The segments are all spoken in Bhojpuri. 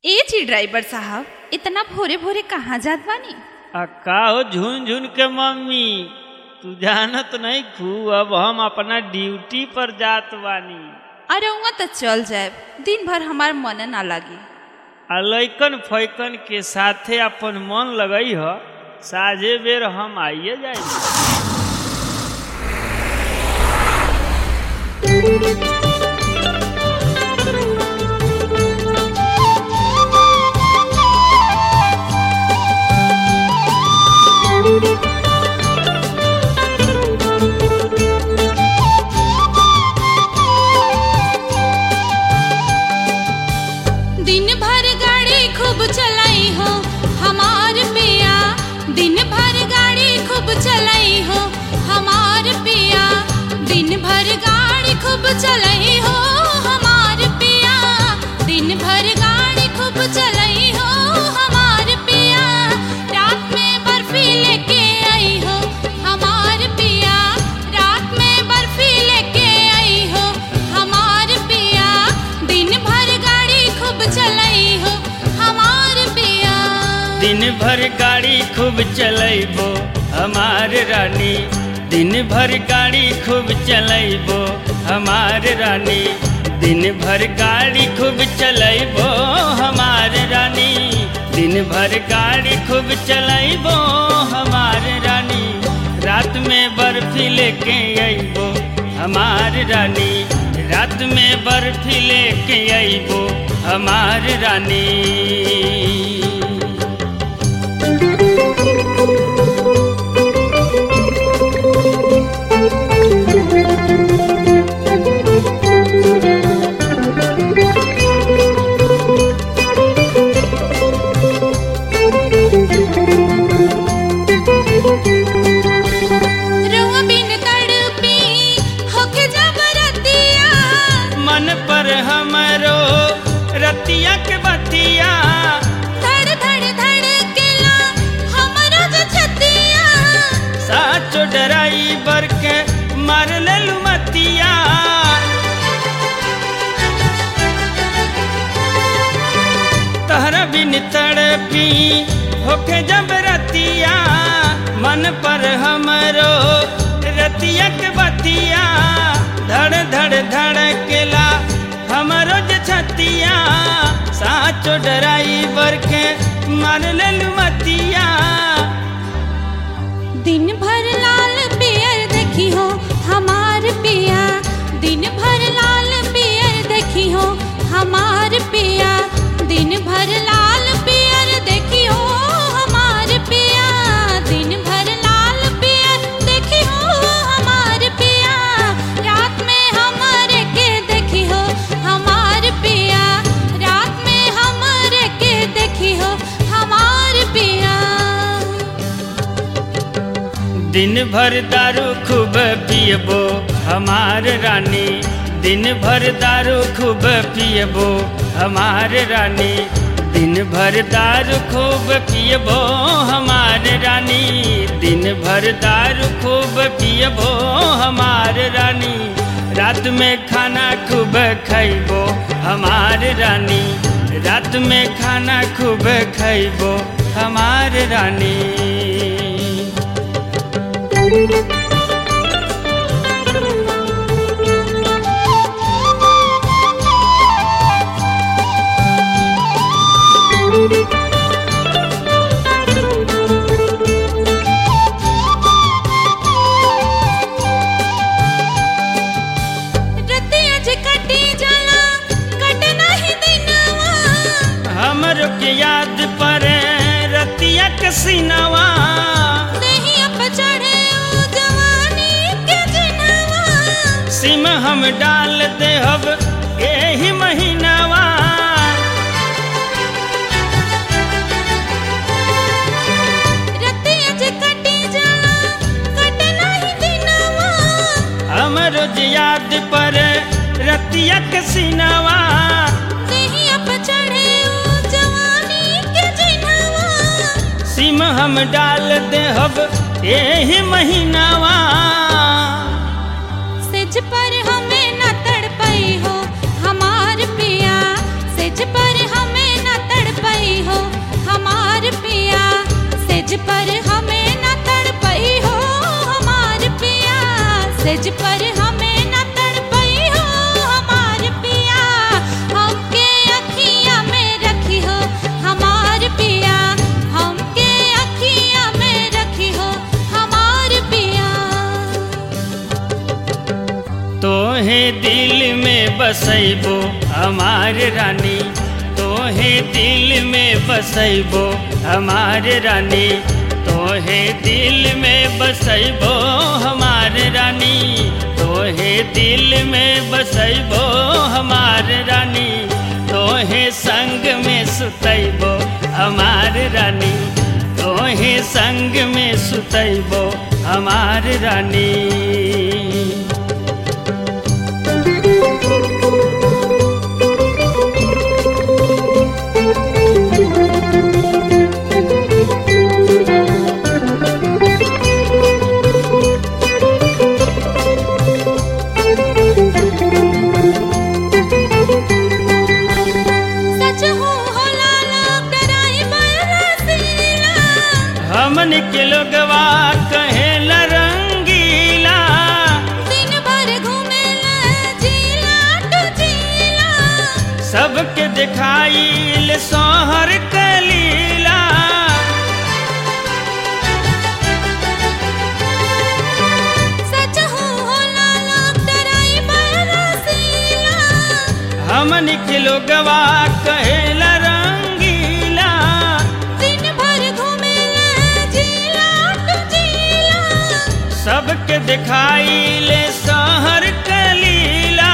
ए जी ड्राइवर साहब इतना भोरे भोरे कहाँ जात बानी आ का हो झुन झुन के मम्मी तू जानत नहीं खू अब हम अपना ड्यूटी पर जात बानी अरे वहाँ तो चल जाए दिन भर हमार मन ना लगी आ लैकन फैकन के साथे अपन मन लगई ह साझे बेर हम आइए जाए दिन भर गाड़ी खूब चलाई हो हमार पिया दिन भर गाड़ी खूब चलाई हो हमार पिया दिन भर गाड़ी खूब चलाई हो हमार पिया दिन भर गाड़ी खूब चलाई हो हमार पिया रात में बर्फी लेके आई हो हमार पिया रात में बर्फी लेके आई हो हमार पिया दिन भर गाड़ी खूब चलाई हो हमार पिया दिन भर गाड़ी खूब चलैबो हमार रानी दिन भर गाड़ी खूब चलैबो हमार रानी दिन भर गाड़ी खूब चलैबो हमार रानी दिन भर गाड़ी खूब चलैबो हमार रानी रात में बर्फी लेके अइबो हमार रानी रात में बर्फी लेके अइबो हमार रानी रुआ बिन तड़पी होके जबरतिया मन पर हमरो रतिया के बतिया धड़ धड़ धड़ केला हमरो जो छतिया साचो ड्राइवर के मार लेलू मतिया तहरा बिन तड़पी होके जब रतिया मन पर हमरो रतिया के बतिया धड़ धड़ धड़केला हमरो जे छतिया साचो ड्राइवर के मार लेलू मतिया दिन भर लाल पियर देखी हो हमार पिया दिन भर लाल पियर देखी हो हमार पिया दिन भर लाल पियर देखी हो हमार पिया दिन भर लाल पियर देखी हो हमार पिया रात में हमारे के देखी हो हमार पिया रात में हमारे के देखी हो हमार पिया दिन भर दारू खूब पियबो हमार रानी दिन भर दारू खूब पियबो हमार रानी दिन भर दारू खूब पियबो हमार रानी दिन भर दारू खूब पियबो हमार रानी रात में खाना खूब खैबो हमार रानी रात में खाना खूब खैबो हमार रानी रतिया जे कटी जाला कट नाही दिनवा हमरो के याद परे रतिया के सीनवा देहिया पे चढ़े ओ जवानी के जिनवा सिम हम डाल देहब एही महीनावा रतिया जे कटी जाला कट नाही दिनवा हमरो जे याद परे रतिया के सीनवा देहिया पे चढ़े ओ जवानी के जिनवा सिम हम डाल देहब एही महीनावा सेज पर हमें न तड़पई हो हमार पिया सेज पर हमें न तड़ बसैबो हमार रानी तोहे दिल में बसैबो हमार रानी तोहे दिल में बसैबो हमार रानी तोहे दिल में बसैबो हमार रानी तोहे संग में सुतैबो हमार रानी तोहे संग में सुतैबो हमार रानी सच हो होला लोग डराई बरसीला हमन के लोगवा कहेला रंगीला दिन भर घूमेला जिला टू जिला सबके दिखाइल सोहर कलीला सच हो होला लोग डराई बरसीला हमन के लोगवा कहेला रंगीला दिन भर घूमेला जिला टू जिला सबके दिखाइल सोहर कलीला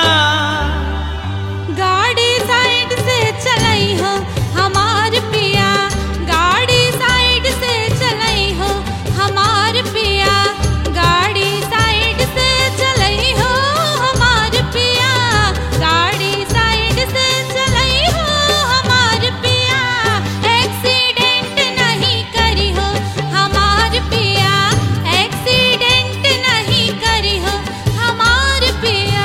गाड़ी साइड से चलाई हो हमार पिया गाड़ी साइड से चलाई हो हमार पिया गाड़ी साइड से चलाई हो हमार पिया गाड़ी साइड से चलाई हो हमार पिया एक्सीडेंट नहीं करी हो हमार पिया एक्सीडेंट नहीं करी हो हमार पिया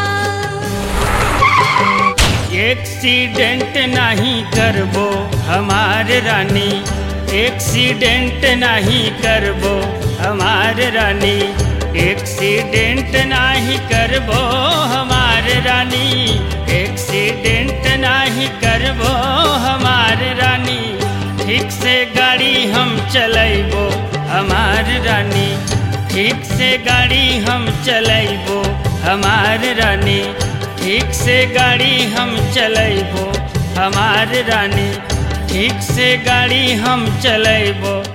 एक्सीडेंट नहीं करबो हमार रानी एक्सीडेंट नहीं करबो हमार रानी एक्सीडेंट नहीं करबो हमार रानी एक्सीडेंट नहीं करबो हमार रानी ठीक से गाड़ी हम चलैबो हमार रानी ठीक से गाड़ी हम चलैबो हमार रानी ठीक से गाड़ी हम चलैबो हमार रानी ठीक से गाड़ी हम चलैबो